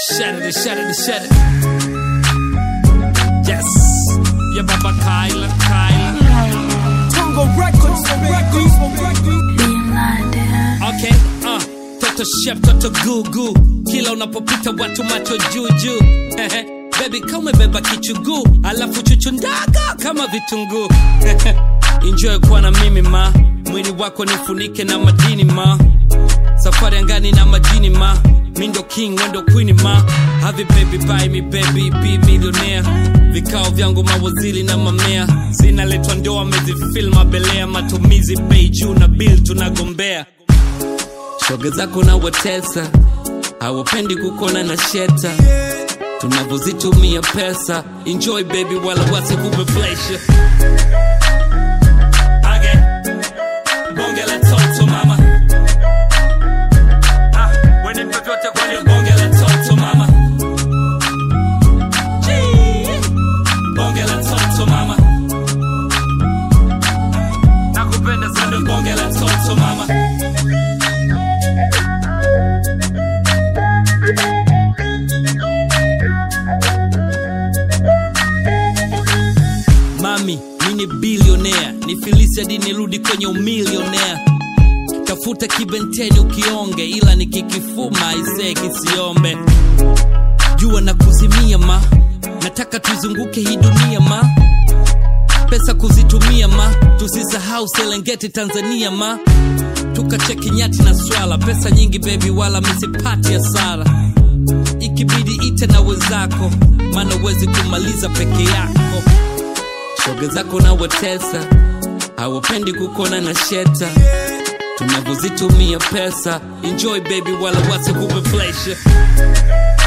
Shut it, shut it, shut it. Yes. Yeah, Baba Kyla, Kyla. Congo Records, Records, Records. Okay, uh. Toto chef, toto gugu. Kila unapopita watu macho juu juu. Baby kama umebeba kichuguu, alafu chuchu ndaga kama vitunguu. Enjoy kuwa na mimi ma, mwili wako nifunike na madini ma. Safari angani na majini ma, mi ndo king wendo queen ma. Have it baby buy me baby be millionaire. Vikao vyangu mawaziri na mamea, zinaletwa ndoa amezifil mabelea, matumizi bei juu na bill tunagombea. Shoga zako na watesa, hawapendi kukona na sheta tunavyozitumia pesa. Enjoy baby, wala wasikupe pressure. Okay. Bonge la toto mama. Ah, wene vyovyote kwenye bonge la toto mama. Gee. Bonge la toto mama. Nakupenda sana bonge la toto mama. Mami, mi ni bilionea, ni filisi hadi nirudi kwenye umilionea. Tafuta kibenteni ukionge, ila nikikifuma isee kisiombe. Jua na kuzimia ma, nataka tuzunguke hii dunia ma. Pesa kuzitumia ma, tusisahau Serengeti Tanzania ma. Tukacheki nyati na swala, pesa nyingi baby, wala misipati hasara. Ikibidi ite na wenzako, maana uwezi kumaliza peke yako shoga zako na watesa hawapendi kukona na sheta tunavyozitumia pesa enjoy baby wala wasikupe pressure